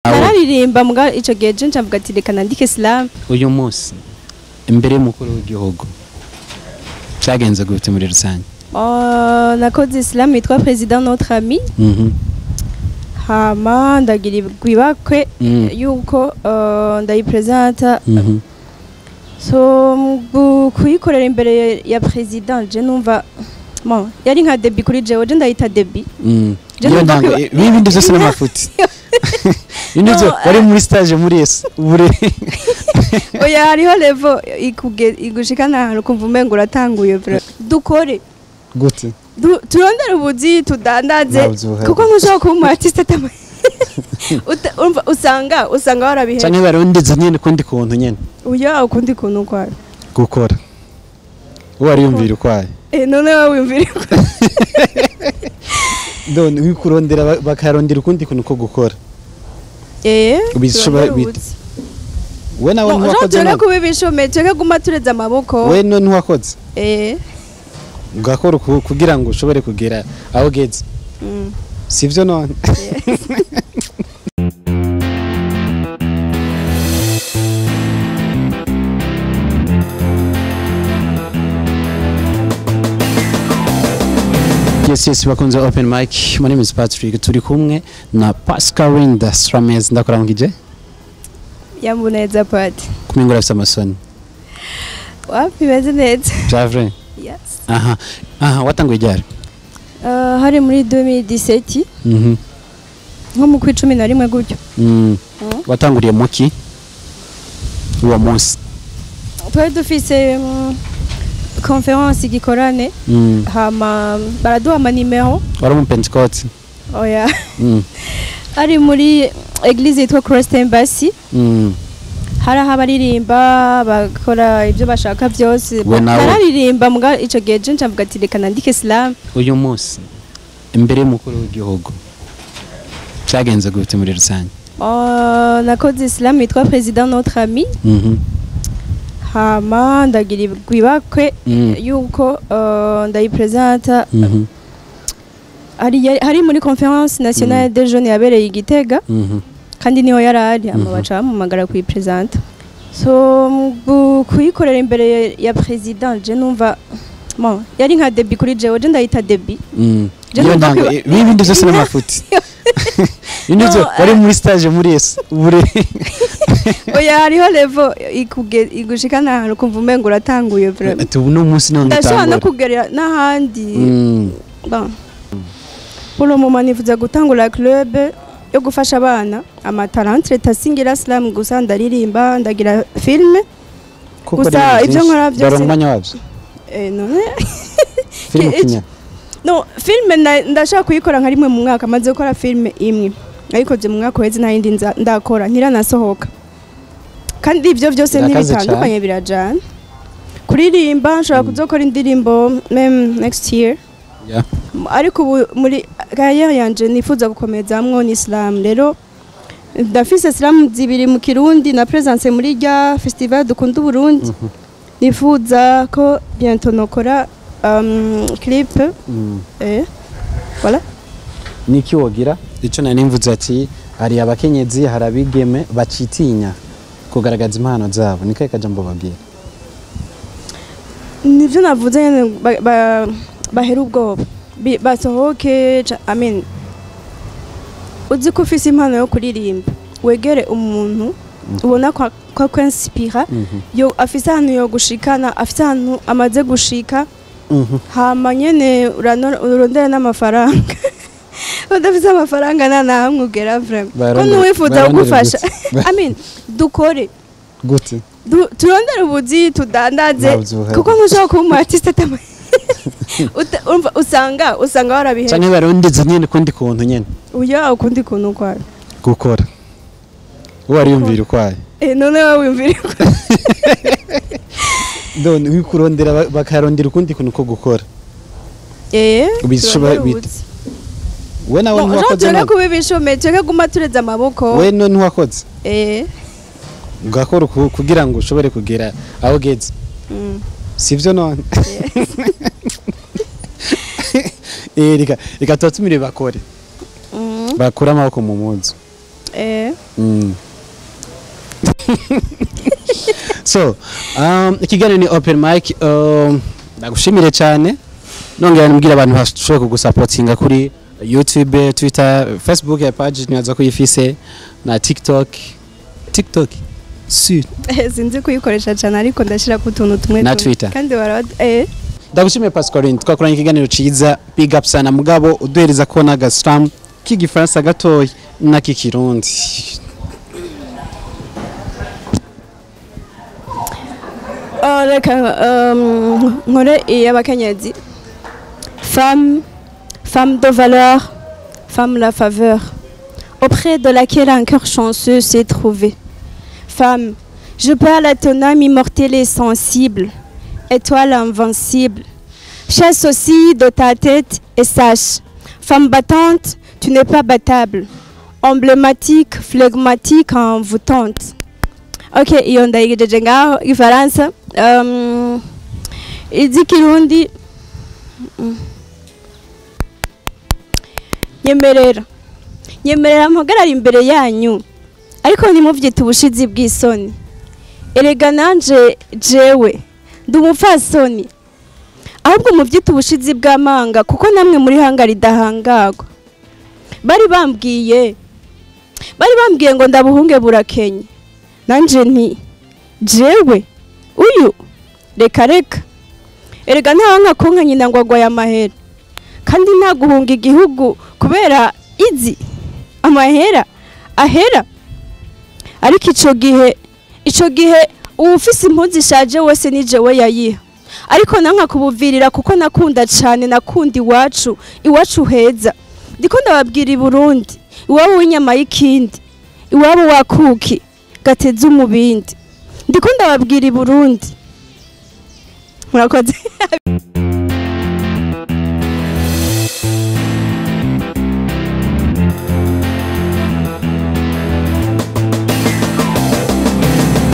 nawe nararirimba mbwa ico gihe je ncavuga ati reka nandike slam uyu munsi imbere y'umukuru w'igihugu cyagenze gute muri rusange Oh, nakoze slam yitwa president notre ami Mhm. hama ndagira ibakwe Mm. yuko uh, ndayipresenta Mhm. so mu kuyikorera imbere ya president je numva bon yari nka debi kuri jewe je ndayita debi Mm. Je Niyo numva ntango ko- i- ibindi byose n'amafuti ibindi byo No, wari muri stage muri ese ubure oya hariho level ikuge igushikana ahantu kumva umengo uratanguye vra dukore gute Du- turondere ubuzi tudandaze Ntabwo buhari. kuko ntushobora kuba umu artiste atama Uta- urumva, usanga usanga warabihe canke barondeze nyene kundi kuntu nyene uya ukundi kuntu kwayo gukora uwo ariyumvira ukwayo eh none wowe wiyumvira uko- none wikurondera ba- bakarondera ukundi kuntu ko gukora eh Bishobora- turondere bit- ubuzi. we nawe No, ntiwakoze tureke none kuba ibishomeye tureke guma tureze amaboko we no ntiwakoze eh ugakora uku- kugira ngo ushobore kugera aho ugeze mm. sivyo none yes yes bakunze open mic my name is patrick turi kumwe na pascalinda strames ndakurangije yambuneza pati kumengura afite amasoni wapi beze neza javre yes aha aha watanguye ryari uh, hari muri 2017 mhm nko mu kwi cumi na rimwe gutyo mm. Mm. watanguriye muki uwo munsi twari dufise mm, conference igikorane mm. hama baraduha amanimero wari mu pentecote oya mm. ari muri eglise yitwa Christ Embassy mm. hari aho abaririmba bakora ibyo bashaka byose We nawe. nararirimba mbwa ico gihe je ncavuga ati reka nandike slam uyu munsi imbere y'umukuru w'igihugu cyagenze gute muri rusange Oh, nakoze slam yitwa president notre ami Mhm. hama ndagira ibakwe Mm. yuko uh, ndayipresenta Mhm. hari yari- hari muri conference nationale des jeunes yabereye i Gitega Mhm. kandi niho yari ari ama Mhm. baca bamumagara kuyipresenta so mu kuyikorera imbere ya president je numva bon yari nka debi kuri jewe je ndayita debi Mm. Je Niyo numva ntango ko- i- ibindi byose n'amafuti ibindi No, byo wari eh. muri stage muri ese ubure oya hariho level ikuge igushikana ahantu kumva umengo uratanguye vraiment ati ubu ni umunsi none ndashobora no utangura kugera n'ahandi Mm. bon pour le moment nifuza gutangura club yo gufasha abana amatalantre tasingira slam gusa ndaririmba ndagira filme Kuko Gusa ari ibyo byinshi. nkora byose- Dore umwanya wabyo eh, none filime Iki- kinya no filme na- ndashaka kuyikora nka rimwe mu mwaka maze gukora filme imwe nayikoze mu mwaka uheze nta yindi nza- ndakora ntiranasohoka kandi ibyo byose Birakaze ntibitandukanye birajana kuririmba nshobora kuzokora indirimbo meme next year Yeah. M- ariko ubu muri kariyeri yanje nifuza gukomezamwo ni islam rero ndafise islam zibiri mu kirundi na presence muri rya festival dukunda uburundi Mhm. nifuza ko bientôt nokora um, clip Mm. eh, voilà niki wogira icyo nari nimvuze ati hari abakenyezi hari abigeme bacitinya kugaragaza impano zabo ni kahe kajambo babwira nivyo navuze nyene ba- ba- bahera ubwoba Bi- basohoke ca- I mean, uzi ko ufise impano yo kuririmba wegere umuntu ubona ko ko akwinspira Mhm. yo afise ahantu yo gushikana afise ahantu amaze gushika Mhm. hama nyene urano- urondere n'amafaranga udafise amafaranga nta nahamwe ugera vraiment ko Barondere- ntiwifuza barondere kugufasha gute? I mean, dukore gute Du- turondere ubuzi tudandaze Ntabwo buhari. kuko ntushobora kuba umu artiste atama Uta- urumva, usanga usanga warabihe canke barondeze nyene kundi kuntu nyene uya ukundi kuntu kwayo gukora uwo ariyumvira ukwayo eh none wowe wiyumvira uko- none wikurondera ba- bakarondera ukundi kuntu ko gukora eh Bishobora- turondere bit- ubuzi. we nawe No, ntiwakoze tureke none kuba ibishomeye tureke guma tureze amaboko we no ntiwakoze eh ugakora uku- kugira ngo ushobore kugera aho ugeze mm. sivyo none Eh, reka reka tubatumire bakore Mm. bakure amaboko mu muzu eh Mm. so um, ikiganiro ni open mic um, ndagushimire cyane nongera nibwira abantu bashobora kugusapotinga kuri youtube twitter facebook ya page nibaza ko uyifise na tiktok tiktok si sinzi kuyikoresha cyane ariko ndashyira ku tuntu tumwe Na tumwe. Twitter. kandi bara eh ndagushimiye pascaline twakoranye ikiganiro ciza big up sana mugabo uduhereza ko n'agasram k'igifaransa gatoya n'ak'ikirundi Oh, reka um, nkore iy'abakenyezi femme femme de valeur femme la faveur auprès de laquelle un cœur chanceux s'est trouvé femme je parle à ton âme immortelle et sensible étoile invincible chasse aussi de ta tête et sache femme battante tu n'es pas battable emblématique flegmatique envoûtante ok iyo ndayigejeje ngaho ifaransa um, iz'ikirundi mm. nyemerera nyemerera mpagarara imbere yanyu ariko ntimubyite ubushizi bw'isoni erega nanje jewe ndi umupfasoni ahubwo mubyite ubushizi bw'amanga kuko namwe muri hanga ridahangagwa bari bambwiye bari bambwiye ngo ndabuhunge burakenye nanje nti jewe uyu reka reka erega ntawanka konka nyina ngo agwaye amahera kandi nta guhunga igihugu kubera izi amahera ahera ariko ico gihe ico gihe uwufise impuzu ishaje wese ni jewe yayiha ariko nanka kubuvirira kuko nakunda cane nakunda iwacu iwacu heza ndiko ndababwira i burundi iwabo w'inyama y'ikindi iwabo wa kuki gateze umubindi ndiko ndababwira i burundi murakoze